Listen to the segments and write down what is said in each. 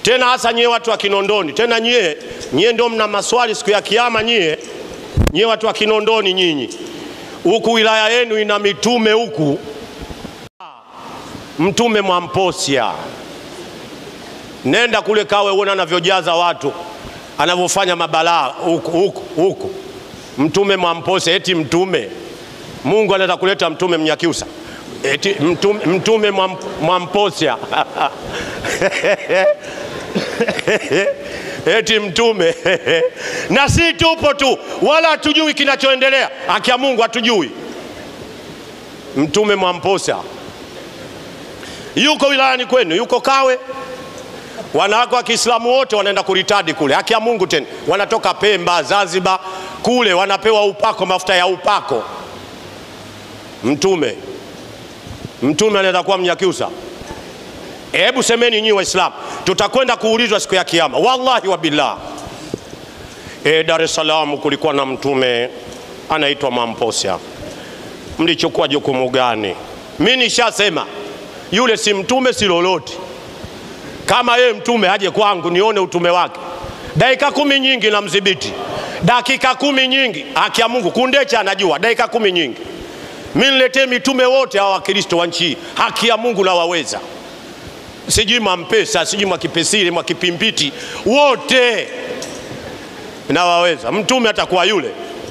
tena hasa nyie watu wa Kinondoni, tena nyie nyie ndio mna maswali siku ya Kiyama. Nyie nyie watu wa Kinondoni, nyinyi huku wilaya yenu ina mitume huku, mtume Mwamposia, nenda kule Kawe uone anavyojaza watu, anavyofanya mabalaa huku huku huku. Mtume Mwamposia, eti mtume Mungu anaweza kuleta mtume Mnyakyusa, eti mtume, mtume Mwam- Mwamposia eti mtume na si tupo tu, wala hatujui kinachoendelea. Haki ya Mungu hatujui. Mtume Mwamposa yuko wilayani kwenu, yuko Kawe. Wanawake wa Kiislamu wote wanaenda kuritadi kule, haki ya Mungu tena, wanatoka Pemba, Zanzibar kule, wanapewa upako, mafuta ya upako. Mtume mtume anaweza kuwa Mnyakyusa? Hebu semeni nyinyi Waislamu, tutakwenda kuulizwa siku ya Kiyama, wallahi wa billah. E, Dar es Salaam kulikuwa na mtume anaitwa Mwamposa, mlichukua jukumu gani? Mi nishasema yule si mtume, si lolote. Kama yeye mtume aje kwangu nione utume wake, dakika kumi nyingi na mdhibiti, dakika kumi nyingi. Haki ya Mungu, Kundecha anajua dakika kumi nyingi. Mi niletee mitume wote hawa Wakristo wa nchi hii, haki ya Mungu nawaweza sijui Mwampesa, sijui Mwakipesile, Mwakipimpiti, wote nawaweza. Mtume atakuwa yule,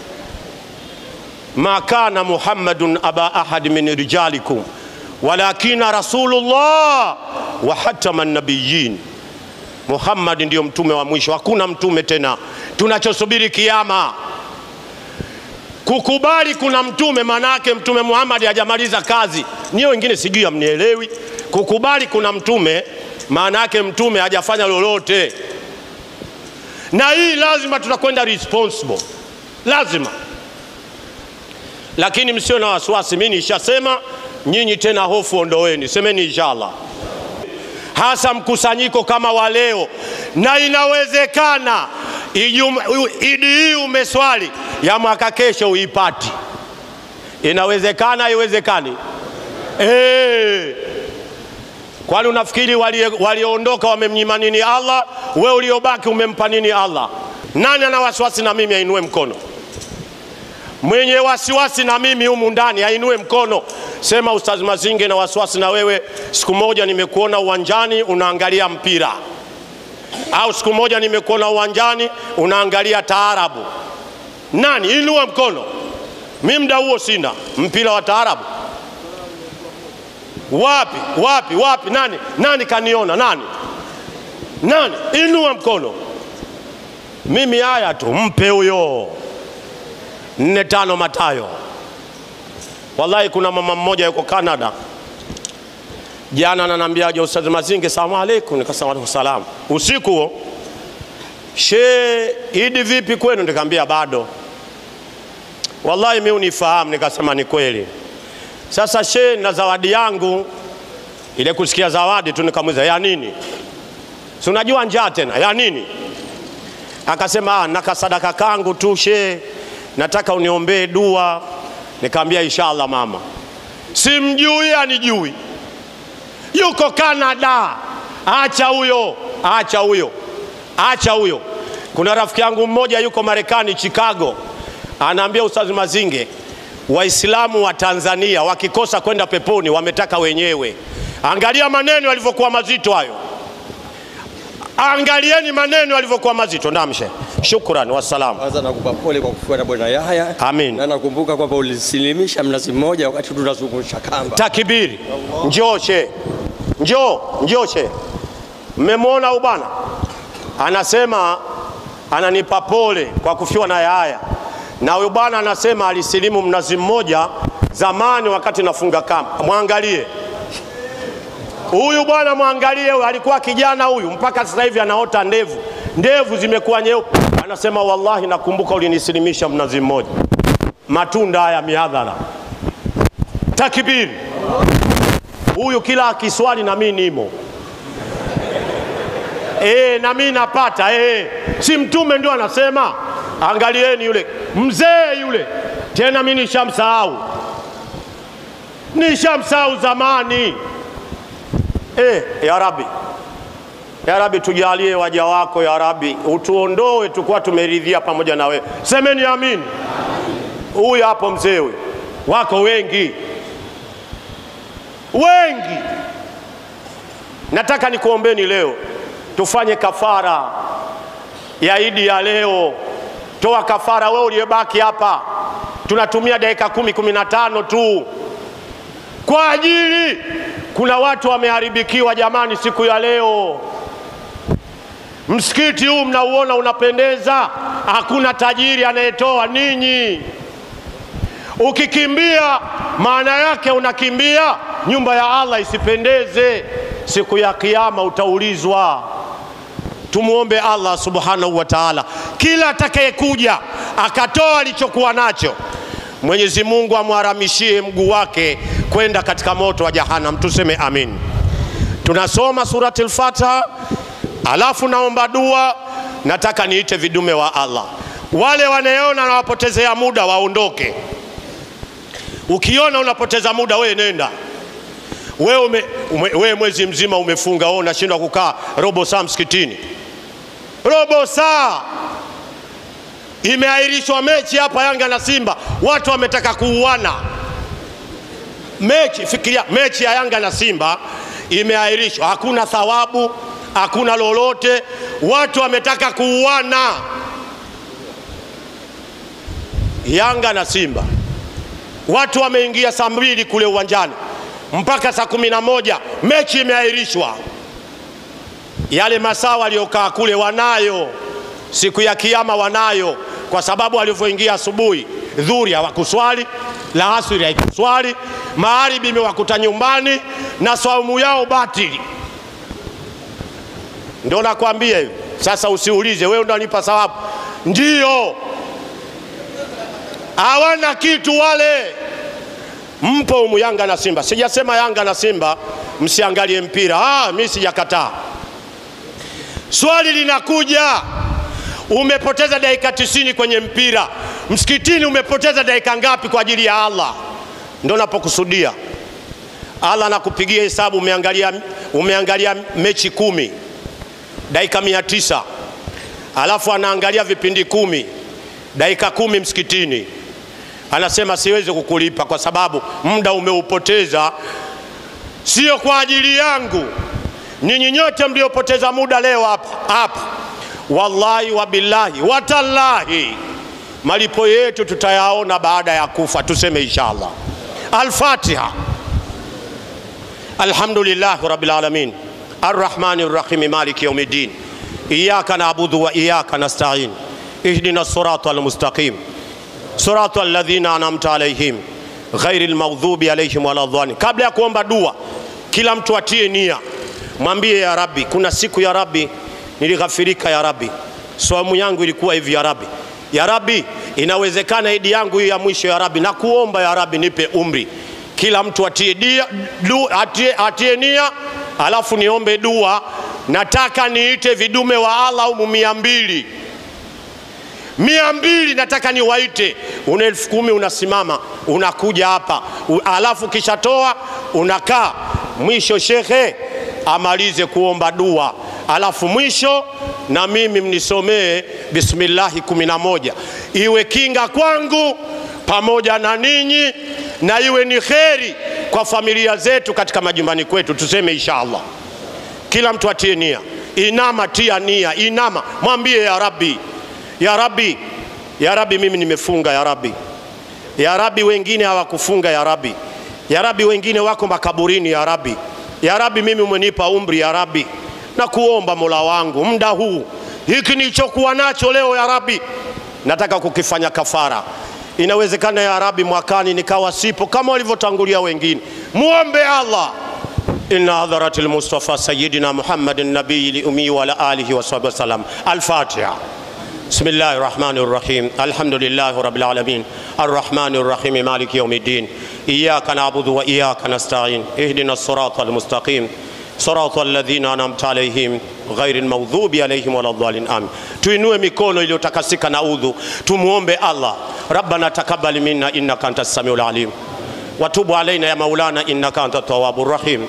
ma kana Muhammadun aba ahad min rijalikum walakina rasulullah wa hatama nabiyin. Muhammad ndiyo mtume wa mwisho, hakuna mtume tena. Tunachosubiri kiama kukubali kuna mtume, maana yake mtume Muhammad hajamaliza kazi. Niyo wengine sijui amnielewi. Kukubali kuna mtume, maana yake mtume hajafanya lolote, na hii lazima tutakwenda responsible, lazima. Lakini msio na wasiwasi, mimi nishasema, nyinyi tena hofu ondoweni, semeni inshallah hasa mkusanyiko kama wa leo, na inawezekana Ijuma- u- idi hii umeswali ya mwaka kesho uipati. Inawezekana, haiwezekani? Eh. Kwani unafikiri walie- walioondoka wamemnyima nini Allah? We uliobaki umempa nini Allah? Nani ana wasiwasi na mimi ainue mkono? Mwenye wasiwasi na mimi humu ndani ainue mkono. Sema Ustaz Mazinge, na wasiwasi na wewe. Siku moja nimekuona uwanjani unaangalia mpira, au siku moja nimekuona uwanjani unaangalia taarabu. Nani? Inua mkono. Mi mda huo sina mpira wa taarabu. Wapi wapi wapi? Nani nani kaniona? Nani nani? Inua mkono. Mimi haya tu, mpe huyo nne tano Matayo. Wallahi, kuna mama mmoja yuko Canada jana ananiambia je, Ustadh Mazinge, salamu alaikum. Nikasema alaikum salam. Usiku huo, she idi vipi kwenu? Nikamwambia bado. Wallahi mimi unifahamu, nikasema ni kweli. Sasa she na zawadi yangu ile, kusikia zawadi tu nikamuuliza ya nini? Si unajua njaa tena, ya nini? Akasema ah, na kasadaka kangu tu she, nataka uniombee dua. Nikamwambia inshallah mama. Simjui anijui, yuko Canada. Acha huyo, acha huyo, acha huyo. Kuna rafiki yangu mmoja yuko Marekani, Chicago, anaambia Ustazi Mazinge, Waislamu wa Tanzania wakikosa kwenda peponi wametaka wenyewe. Angalia maneno yalivyokuwa mazito hayo, angalieni maneno yalivyokuwa mazito. Namshe, shukran, wassalam. Kwanza nakupa pole kwa kufuata bwana Yahya. Amin. Na nakumbuka kwamba ulisilimisha mnazi mmoja wakati tunazungusha kamba. Takibiri, njoo she, njoo njoo she. Mmemwona huyu bwana anasema, ananipa pole kwa kufiwa na Yahya, na huyu bwana anasema alisilimu mnazi mmoja zamani wakati nafunga kamba. Mwangalie huyu bwana, mwangalie huyu, alikuwa kijana huyu, mpaka sasa hivi anaota ndevu, ndevu zimekuwa nyeupe. Anasema wallahi, nakumbuka ulinisilimisha mnazi mmoja. Matunda haya mihadhara Takbiri! Huyu kila akiswali na mimi nimo e, na mimi napata e. Si mtume ndio anasema? Angalieni yule mzee yule, tena mimi nishamsahau, nishamsahau zamani e, ya Rabbi Ya Rabbi, tujalie waja wako ya Rabbi, utuondoe tukuwa tumeridhia pamoja na wewe. Semeni amin. Huyu hapo mzee huyu, wako wengi wengi. Nataka nikuombeni leo tufanye kafara ya Idi ya leo. Toa kafara wewe uliyebaki hapa, tunatumia dakika kumi kumi na tano tu kwa ajili, kuna watu wameharibikiwa jamani, siku ya leo. Msikiti huu mnauona unapendeza, hakuna tajiri anayetoa, ninyi. Ukikimbia maana yake unakimbia nyumba ya Allah isipendeze. Siku ya Kiyama utaulizwa. Tumwombe Allah subhanahu wa taala, kila atakayekuja akatoa alichokuwa nacho, Mwenyezi Mungu amharamishie mguu wake kwenda katika moto wa Jahannam. Tuseme amin. Tunasoma surati al-Fatiha, alafu naomba dua. Nataka niite vidume wa Allah, wale wanayeona nawapotezea muda waondoke. Ukiona unapoteza muda, we nenda wewe ume, ume, we mwezi mzima umefunga, wewe unashindwa kukaa robo saa msikitini. Robo saa imeahirishwa mechi hapa Yanga na Simba, watu wametaka kuuana mechi. Fikiria mechi ya Yanga na Simba imeahirishwa, hakuna thawabu, hakuna lolote, watu wametaka kuuana. Yanga na Simba, watu wameingia saa mbili kule uwanjani mpaka saa kumi na moja mechi imeahirishwa. Yale masaa waliokaa kule wanayo, siku ya Kiyama wanayo, kwa sababu walivyoingia asubuhi, dhuri hawakuswali, la asiri haikuswali, magharibi imewakuta nyumbani na saumu yao batili. Ndio nakwambia hivi sasa. Usiulize wewe unanipa sababu, ndio hawana kitu wale mpo umu Yanga na Simba. Sijasema Yanga na Simba msiangalie mpira, ah, mi sijakataa. Swali linakuja, umepoteza dakika tisini kwenye mpira, msikitini umepoteza dakika ngapi kwa ajili ya Allah? Ndo napokusudia. Allah anakupigia hesabu, umeangalia, umeangalia mechi kumi dakika mia tisa alafu anaangalia vipindi kumi dakika kumi msikitini anasema siwezi kukulipa kwa sababu muda umeupoteza, sio kwa ajili yangu. Ninyi nyote mliopoteza muda leo hapa hapa, wallahi wabillahi watallahi, malipo yetu tutayaona baada ya kufa. Tuseme inshallah. Al-Fatiha. Alhamdulillahi rabbil alamin arrahmani rrahim maliki yaumiddin iyyaka na'budu wa iyyaka nasta'in ihdina sirata almustaqim suratu alladhina anamta alaihim ghairi lmaghdubi alaihim wala dhalin. Kabla ya kuomba dua, kila mtu atie nia, mwambie ya Rabbi, kuna siku ya Rabbi nilighafirika, ya Rabbi saumu yangu ilikuwa hivi, ya Rabbi, ya Rabbi inawezekana idi yangu hii ya mwisho, ya Rabbi nakuomba, ya Rabbi nipe umri. Kila mtu atie, dia, du, atie, atie nia, alafu niombe dua. Nataka niite vidume wa Allah umu mia mbili mia mbili nataka niwaite. Una elfu kumi unasimama unakuja hapa, alafu kishatoa unakaa. Mwisho shekhe amalize kuomba dua, alafu mwisho na mimi mnisomee bismillahi kumi na moja iwe kinga kwangu pamoja na ninyi, na iwe ni kheri kwa familia zetu katika majumbani kwetu. Tuseme insha Allah, kila mtu atie nia. Inama, tia nia, inama, mwambie ya Rabbi ya Rabbi, ya Rabbi, mimi nimefunga ya Rabbi, ya Rabbi, wengine hawakufunga ya Rabbi, ya Rabbi, wengine wako makaburini ya Rabbi, ya Rabbi, mimi umenipa umri ya Rabbi, na kuomba Mola wangu muda huu hiki nilichokuwa nacho leo ya Rabbi, nataka kukifanya kafara. Inawezekana ya Rabbi, mwakani nikawa sipo kama walivyotangulia wengine. Muombe Allah inna hadharati lmustafa sayidina Muhammadin nabiyi liumi wa ala alihi wasahbihi wasalam. Al-Fatiha. بسم الله الرحمن الرحيم الحمد لله رب العالمين الرحمن الرحيم مالك يوم الدين إياك نعبد وإياك نستعين اهدنا الصراط المستقيم صراط الذين أنعمت عليهم غير المغضوب عليهم ولا الضالين آمين tuinue mikono iliyotakasika na udhu tumuombe Allah rabbana takabbal minna innaka antas samiul alim watubu alaina ya maulana innaka antat tawwabur rahim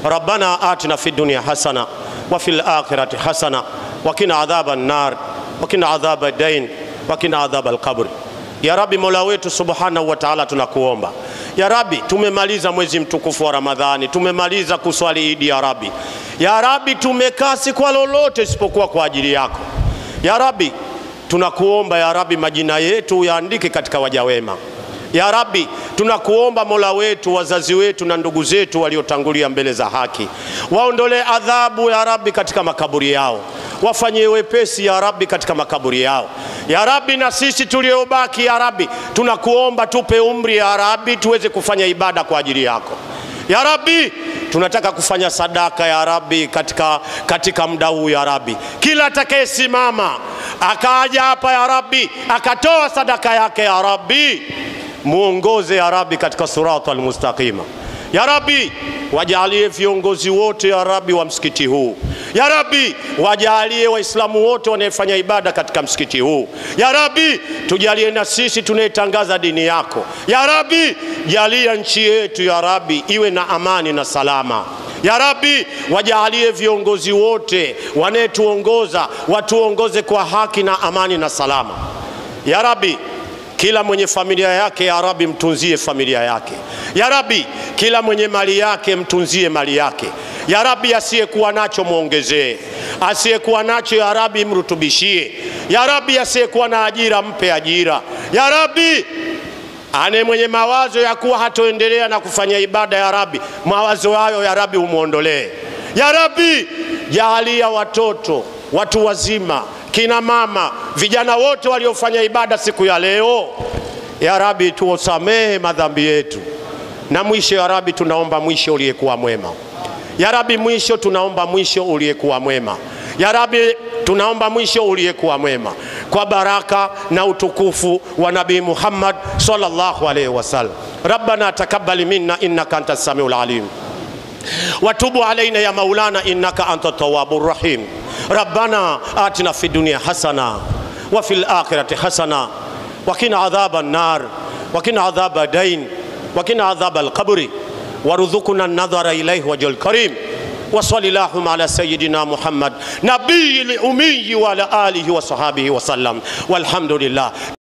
ربنا آتنا في الدنيا حسنة وفي الآخرة حسنة وقنا عذاب النار وقنا عذاب الدين وقنا عذاب القبر ya Rabbi, Mola wetu subhanahu wa taala, tunakuomba ya Rabbi, tumemaliza mwezi mtukufu wa Ramadhani, tumemaliza kuswali Idi ya Rabbi. Ya Rabbi, tumekaa si kwa lolote isipokuwa kwa ajili yako ya Rabbi. Tunakuomba ya Rabbi, majina yetu yaandike katika waja wema. Ya Rabbi, tunakuomba Mola wetu, wazazi wetu na ndugu zetu waliotangulia mbele za haki, waondolee adhabu ya Rabbi katika makaburi yao, wafanyie wepesi ya Rabbi katika makaburi yao. Ya Rabbi, na sisi tuliobaki ya Rabbi, tunakuomba tupe umri ya Rabbi, tuweze kufanya ibada kwa ajili yako ya Rabbi. Tunataka kufanya sadaka ya Rabbi katika, katika muda huu ya Rabbi, kila atakayesimama akaja hapa ya Rabbi akatoa sadaka yake ya Rabbi muongoze ya Rabbi katika sirata almustaqima. Ya Rabbi, wajalie viongozi wote ya Rabbi wa msikiti huu. Ya Rabbi, wajalie Waislamu wote wanaefanya ibada katika msikiti huu. Ya Rabbi, tujalie na sisi tunayetangaza dini yako. Ya Rabbi, jalia nchi yetu ya Rabbi iwe na amani na salama. Ya Rabbi, wajalie viongozi wote wanayetuongoza watuongoze kwa haki na amani na salama. Ya Rabbi, kila mwenye familia yake ya Rabbi mtunzie familia yake. Ya Rabbi, kila mwenye mali yake mtunzie mali yake. Ya Rabbi, asiyekuwa nacho mwongezee, asiyekuwa nacho ya Rabbi mrutubishie. Ya Rabbi, asiyekuwa na ajira mpe ajira. Ya Rabbi, ane mwenye mawazo ya kuwa hatoendelea na kufanya ibada ya Rabbi, mawazo hayo ya Rabbi umwondolee. Ya Rabbi, jaalia watoto, watu wazima kina mama, vijana wote waliofanya ibada siku ya leo, ya Rabbi, tuosamehe madhambi yetu, na mwisho ya Rabbi, tunaomba mwisho uliyekuwa mwema. Ya Rabbi, mwisho tunaomba mwisho uliyekuwa mwema. Ya Rabbi, tunaomba mwisho uliyekuwa mwema kwa baraka na utukufu wa Nabii Muhammad sallallahu alaihi wasallam. Rabbana takabbal minna innaka anta samiul alim watubu alaina ya maulana innaka anta tawwabur rahim rabbana atina fi dunya hasana wa fil akhirati hasana wa qina adhaban nar wa qina adhaba dain wa qina adhaba alqabri warzuqna an-nadhara ilayhi wajhul karim وصل اللهم على سيدنا محمد نبي الأمي وعلى آله وصحابه وسلم والحمد لله